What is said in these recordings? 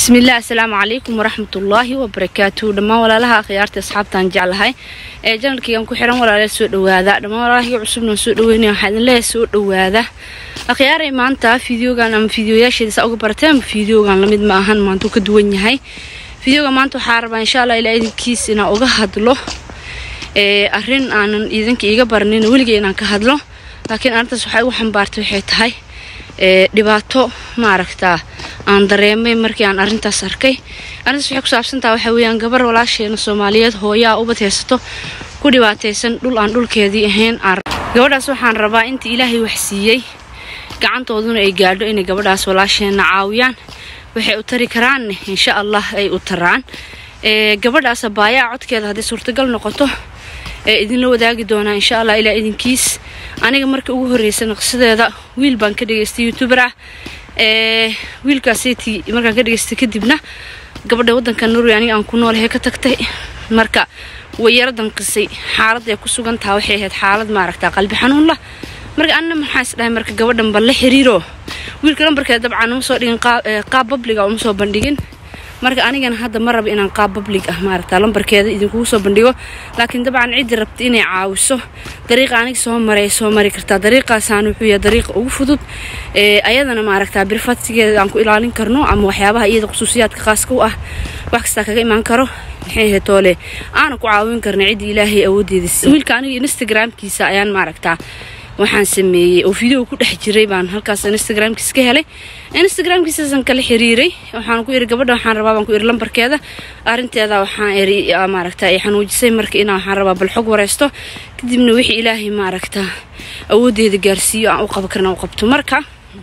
bismillaah asalaamu calaykum waraxmatullaahi wabarakaatu dhammaan walaalaha akhyaarta asxaabtaan jeclahay ee janalkaygan ku xiran walaala soo dhawaada dhammaan walaalahayga cusubna soo dhaweynaya waxaa idin leeyahay soo dhawaada akhyaaray maanta fideogan ama fideoyaasheeda saa uga barateen ama fideogan lamid ma ahan maantuu ka duwan yahay fideoga maanta waxaa rabaa insha allah ilaa idinkiis inaan uga hadlo ee arrin aanan idinka iiga baranin weliga inaan ka hadlo laakiin arrintaas waxay ugu xambaartay waxay tahay ee dhibaato maaragtaa aan dareemay markii aan arrintaas arkay arrintaas waxay ku saabsantaha waxaa weeyaan gabar walaasheena soomaaliyeed hooyaa ubad haysato ku dhibaataysan dhul aan dhulkeedii ahayn aan gabadhaas waxaan rabaa inta ilaahay wax siiyey gacantooduna ay gaadho inay gabadhaas walaasheena caawiyaan waxay u tari karaanne insha allah ay u taraan ee gabadhaas abaayaa codkeeda hadday suurtagal noqoto ee idinla wadaagi doonaa insha allah ilaa idinkiis aniga markii ugu horreysay naqsadeeda wiil baan ka dhageystay youtuber ah ee wiilkaasiti markaan ka dhageystay kadibna gabadha waddanka norway aniga aan ku noolahay ka tagtay marka way yaro danqisay xaaladda ay ku sugan taha waxay ahayd xaalad maaragtaa qalbi xanuun lah marka anna maxaa is dhahay marka gabadhan bal la xiriiro wiilka lambarkeeda dabcan uma soo dhigin qaab babliga uma soo bandhigin marka anigana hadda ma raba inaan qaab bablig ah maaragta lambarkeeda idinkugu soo bandhigo laakiin dabcan ciddii rabta inay caawiso dariiqa aniga soo maray soo mari kartaa dariiqaasaan wuxuu yahay dariiqa ugu fudud ee ayadana maaragtaa birfadsigeeda aan ku ilaalin karno ama waxyaabaha iyada khusuusiyaadka khaaska u ah wax kastaa kaga imaan karo maxay ahayd toole aana ku caawin karna ciddii ilaahay awooddeeda wiilka aniga instagramkiisa ayaan maaragtaa waxaan sameeyey oo video ku dhex jiray baan halkaas instagramkiisa ka helay instagramkiisaasan kala xiriiray waxaan ku iri gabadha waxaan rabaa baan ku iri lambarkeeda arrinteeda waxaan iri maaragta ay xanuujisay marka inaa waxaan rabaa bal xog wareysto kadibna wixii ilaahay maaragta awooddeeda gaarsiiyo aan u qaban karna u qabto marka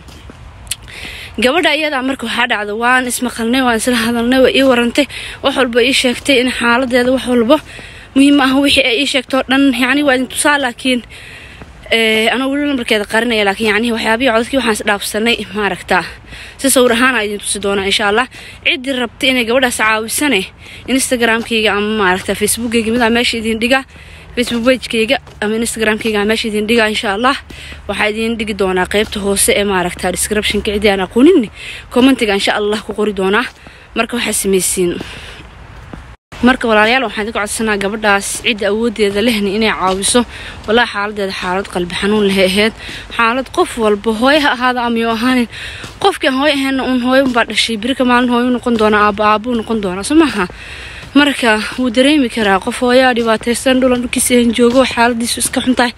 gabadha iyadaa marka waxaa dhacda waan ismaqalnay waan isla hadalnay waa ii warantay wax walba ii sheegtay in xaaladeeda wax walba muhiim ah wixii ay ii sheegto dhan yacni waa idin tusaa laakiin anaa weli lambarkeeda qarinaya laakiin yacnihi waxyaabihii codadkii waxaan isdhaafsanay maaragtaa si sawir ahaana idin tusi doonaa insha allah ciddii rabtay inay gabadhaas caawisane instagramkayga ama maaragta facebookkayga midaa meesha idin dhiga facebook bagekayga ama instagramkayga meesha idin dhiga insha allah waxaa idin dhigi doonaa qeybta hoose ee maaragta descriptionka ciddii aan aqoonin commentiga insha allah ku qori doonaa marka waxaa samaysiin marka walaalayaal waxaan idinka codsanaa gabadhaas cidda awooddeeda lehna inay caawiso walaa xaaladeeda xaalad qalbi xanuun lehay ahayd xaalad qof walba hooyo ha ahaada amayo ahaanin qofkii aan hooyo ahayna uun hooyo unbaa dhashay birika maalin hooyo noqon doona aaba aabuu noqon doona soo maaha marka wuu dareemi karaa qof hooyaa dhibaataysan dhulan dhulkiisa ahan joogo xaaladiisu iska xuntahay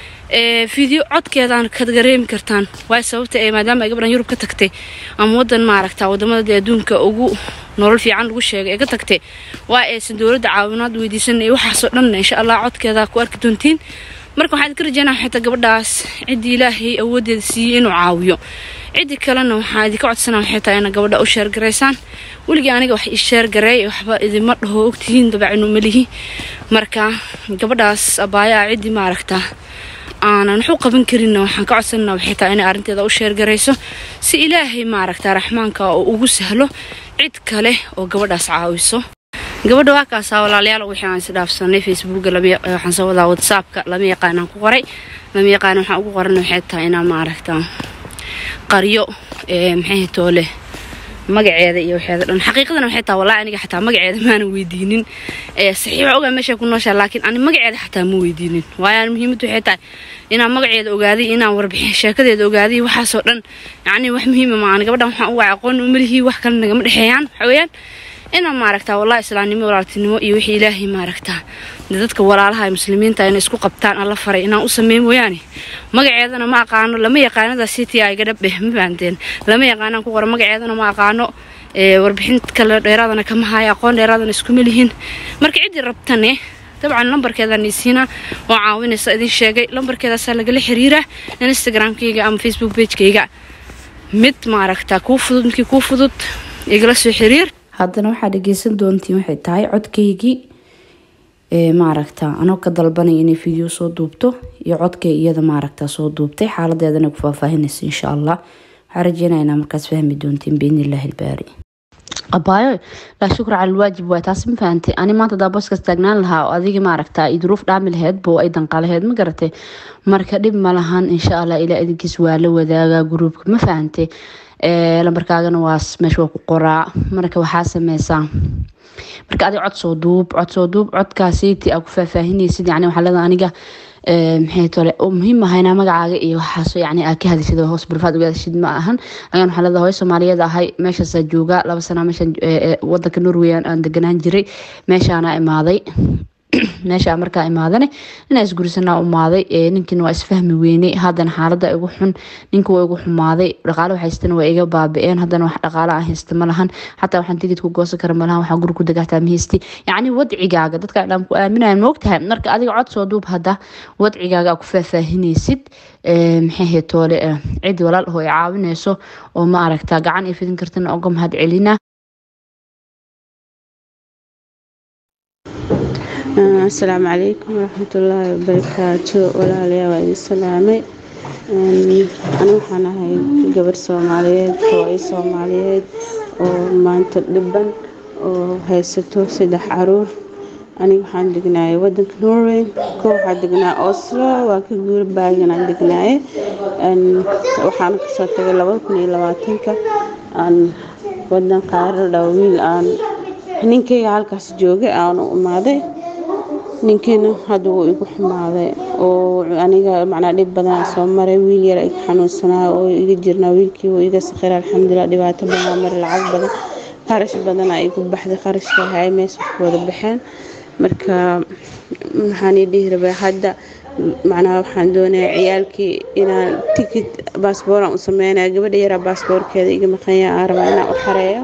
video codkeedaan ka dareemi kartaan waay sababta ee maadaama ay gabdhan yurub ka tagtay ama wadan maaragta wadamada dee adduunka ugu nolol fiican lagu sheegay ee ka tagtay waa aysan dowladda caawinaad weydiisan iyo waxaasoo dhanna insha allah codkeeda ku arki doontiin marka waxaan idinka rajeynaa xitaa gabadhaas ciddii ilaahay awooddeeda siiyey inuu caawiyo ciddii kalena waxaan idinka codsanaa waxay tahay ina gabadha u sheergaraysaan weligii aniga wax ii sheergareey waxba idima dhaho ogtihiin dabacinu malihi marka gabadhaas abaayaa ciddii maaragta aanan waxu qaban karinna waxaan ka codsanana waxay tahay inay arrinteeda u sheergarayso si ilaahay maaragta raxmaanka oo ugu sahlo cid kale oo gabadhaas caawiso gabadha waa kaasaa walaalayaal wixii aan isdhaafsanay facebooka waxaan soo wadaa whatsappka lama yaqaanaan ku qoray lama yaqaan waxaan ugu qoran waxay tahay inaan maaragta qaryo maxay toole magaceeda iyo waxeeda dhan xaqiiqadana waxay tahay wallahi aniga xataa magaceeda maanan weydiinin saxiixa ogaa meesha ku nooshaa laakiin ani magaceeda xataa ma weydiinin waayo muhiimaddu waxay tahay inaan magaceeda ogaaday inaan warbixin sheekadeeda ogaaday waxaasoo dhan yacni wax muhiima maahan gabadhan waxaan u wacay aqoon umalihii wax kale nagama dhexeeyaan waxa weeyaan inaan maaragtaa wallahi islaamnimo walaaltinimo iyo wixii ilaahay maaragtaa dadka walaalaha ee muslimiinta inay isku qabtaan alla faray inaan u sameyn mooyaane magaceedana ma aqaano lama yaqaanada city ay gadhabe ma fahanteen lama yaqaanaan ku qora magaceedana ma aqaano warbixin kale dheeraadana kama hayo aqoon dheeraadana iskuma lihin marka ciddii rabtane dabcan lambarkeedaan isiina oo caawinaysa idin sheegay lambarkeedaasaa lagala xiriiraa instagramkayga ama facebook bagekayga mid maaragtaa kuu fudud midkii kuu fudud igala soo xiriir haddana waxaa dhageysan doontiin waxay tahay codkaygii maaragta anoo ka dalbanaya inay video soo duubto iyo codkay iyada maaragta soo duubtay xaaladeedana ku faahfaahinaysa insha allah waxaa rajeynaya inaa markaas fahmi doontiin biidnillahi ilbaari abaayo laa shukra cala alwaajib waay taasi ma fahantay ani maanta hadaa booskaas taagnaan lahaa oo adigii maaragta i duruuf dhaami laheyd bo ay danqalaheyd ma garatay marka dhib ma lahan insha allah ilaa idinkiis waa la wadaagaa gruubka ma fahantay lambarkaagana waa meesha waa ku qoraa marka waxaa sameysaa marka adiga cod soo duub cod soo duub codkaasiiti aa ku faahfaahinaysid yani waxaa leedahay aniga maxay tole muhiim ahayna magacaaga iyo waxaas yani aa ka hadishid hoos barfaad uga hadishid ma ahan agaan waxaa leedahay hooyo soomaaliyeed ahay meeshaasaa joogaa laba sana meeshan wadanka norway aan deganaan jiray meeshaana imaaday meesha markaa imaadane inaa isgurisanaa umaaday ninkiina waa isfahmi weyney haddana xaalada igu xun ninka waa igu xumaaday dhaqaale haystana waa iga baabi-een haddana wax dhaqaale aan haysta ma lahan xataa waxaan tigid ku goosan kara malahan waxaan guri ku dagaataa ma haysti yacni wadcigaaga dadka dhan ku aaminayan moogtahay marka adiga cod soo duub hadda wadcigaaga aa ku faahfaahinaysid maxay hay toole cid walaal oo ay caawinayso oo ma aragtaa gacan ay fidin kartana oga mahad celina asalaamu calaykum waraxmatullaahi wabarakaatu walaalayaa waa idin salaamay ani waxaan ahay gabar soomaaliyeed hooyo soomaaliyeed oo maanta dhiban oo haysato saddex caruur aniga waxaan degnaayay wadanka norway ko waxaa degnaa oslo waa ka guura baagan aan degnaaye waxaan kasoo tagay labada kun iyo labaatanka aan wadan qaarada wiil aan ninkayga halkaas joogay aan u imaaday ninkiina hadda wuu igu xumaaday oo aniga macnaa dhib badan soo maray wiil yar iga xanuunsanaa oo iga jirnaa wiilkii wuu iga sakhira alxamdulilah dhibaato badan maray lacag badan qarash badanaa igu baxday qarashka hay meesha ku wada baxeen marka maxaan ii dhihi rabaa hadda macnaha waxaan doonayaa ciyaalkii inaan tikid baasbooraan u sameynaya gabadha yaraa baasboorkeeda iga maqanya aan rabaa inaan u xareeyo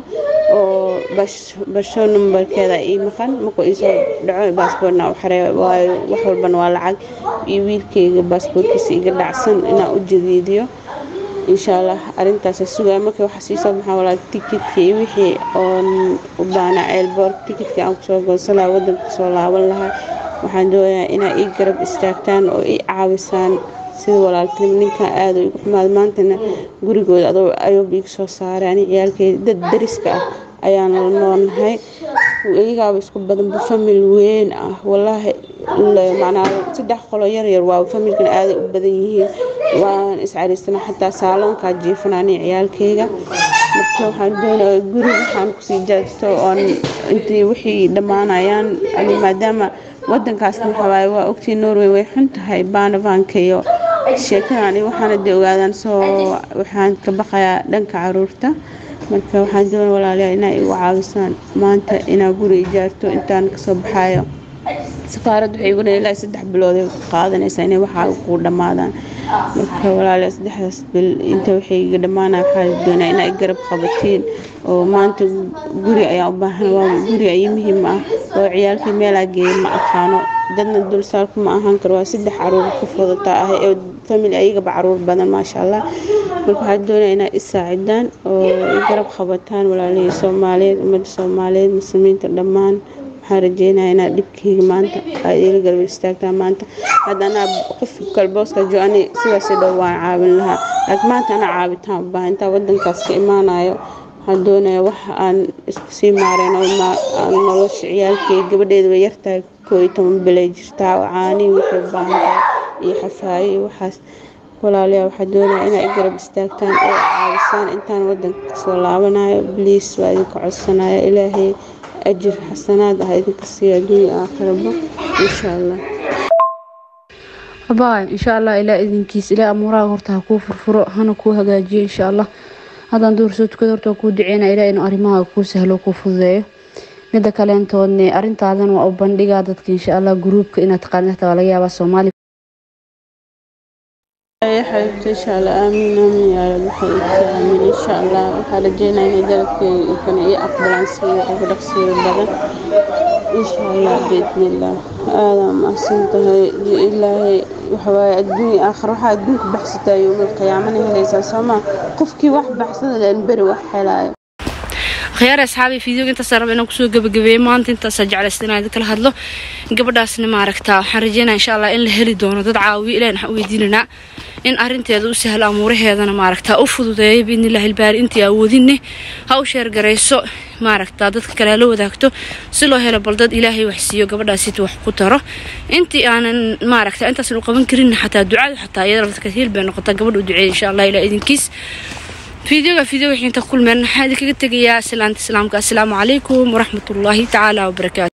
oo basho numbarkeeda ii maqan markuu iisoo dhaco baasboorna u xareeyo waayo wax walbana waa lacag iyo wiilkayga baasboorkiisa iga dhacsan inaan u jadiidiyo insha allah arintaasa sugaa marka waxaa sii soo baxaa walaa tikidkii wixii oon u baanaa ceelboor tikidkii aan kusoo goonsan lahaa wadanka kusoo laaban lahaa waxaan doonayaa inaa ii garab istaagtaan oo ii caawisaan sida walaaltinimo ninkan aada igu xumaada maantana gurigooda adoo ayoob iga soo saaray ani ciyaalkeeda dad dariska ah ayaan la noolnahay iyagaaba isku badanba famil weyn ah walaahi macnaa saddex qolo yaryar waa familkan aaday u badan yihiin waan iscariisana xataa saaloonkaa jiifanani ciyaalkeyga marka waxaan doonaya guri waxaan kusii jaajto oon intii wixii dhammaanayaan ani maadaama wadankaasna waxawaaye waa ogtii norway way xun tahay baanabaanka iyo sheekadani waxaana dee ogaadaan soo waxaan ka baqayaa dhanka caruurta marka waxaan doona walaalayaa inaa igu caawisaan maanta inaa guri ijaarto intaan kasoo baxayo safaaradda waxay igu ilaa saddex bilood ay qaadanaysaa inay waxaa kuu dhammaadaan marka walaalayaa saddexdaas bil inta waxay iga dhammaanaya waxaa doonaa inaa i garab qabatiin oo maanta guri ayaa u baahan waa guri ayi muhiim ah oo ciyaalkii meelaa geeya ma aqaano dadna dulsaarku ma ahaan karo waa saddex caruur ku fudata ah ee family ayagaba caruur badan maasha allah marka waxaa doonaya inaa i saacidaan oo i garab qabataan walaalihii soomaaliyeed ummadda soomaaliyeed muslimiinta dhammaan waxaan rajeynaya inaad dhibkeyga maanta aad iila garab istaagtaan maanta hadda anaa qof kalbooska jo-ani sidaasi dhow waan caawin lahaa laakiin maanta anaa caabitaan u baahan intaa wadankaas ka imaanayo waxaan doonaya wax aan isku sii maareen oo aan nolosha ciyaalkeyga gabadheeda way yartahay koo iyo toban bilay jirtaa oo caanii waxay u baahan tahay iyo xafaayo iyo waxaas walaalayaa waxaa doonaya inaa i garab istaagtaan oo caabisaan intaan wadanka kasoo laabanayo bliis waa idinka codsanaya ilaahay ajir xasanaad ah idinka siiyo adduunya aakhiraba insha allah baay insha allah ilaa idinkiis ilaa amuuraha horta ha kuu furfuro hana kuu hagaajiyo insha allah haddaan duur soo tukada horta kuu duceynaa ilaa inuu arrimaha kuu sahlo kuu fududeeyo mida kaleentoodne arrintaadan waa u bandhigaa dadka insha allah gruubka inaad taqaanid hataa waa laga yaabaa soomaali يا حبيبتي إن شاء الله آمين آمين يا رب حبيبتي آمين إن شاء الله waxaa rajeynaya inay dalabka kan ii aqbalaan siiyo ugu dhaqsiyo badan إن شاء الله بإذن الله aada mahadsan tahay ilaahay waxawaaye adduunya aakhir waxaa adduunka baxsataa yowmal qiyaamana helaysaa sooma qofkii wax baxsada leen beri wax helaayo khiyaar asxaabi fiidiyoga intaas raba inaan kusoo gabagabeeyey maanta intaasaa jeclaysta inaan kala hadlo gabadhaasna maaragtaa waxaan rajeynaya insha allah in la heli doono dad caawiyo ilahin waxaan weydiinanaa in arinteeda u sahlo amuuraheedana maaragtaa u fududeeyo biidnillahi ilbaari intii awoodinne ha u sheergarayso maaragtaa dadka kale la wadaagto si loo helo bal dad ilaahay wax siiyo gabadhaasita wax ku taro intii aanan maaragta intaasan u qaban karin xataa ducadu xataa iyada lafta kasiil bay noqotaa gabadha u duceeya insha allah ilaa idinkiis fiideoga fiideo wixii inta kulmeen waxaa idinkaga tegayaa salaanta islaamka assalaamu calaykum waraxmatullaahi tacaala wabarakaatu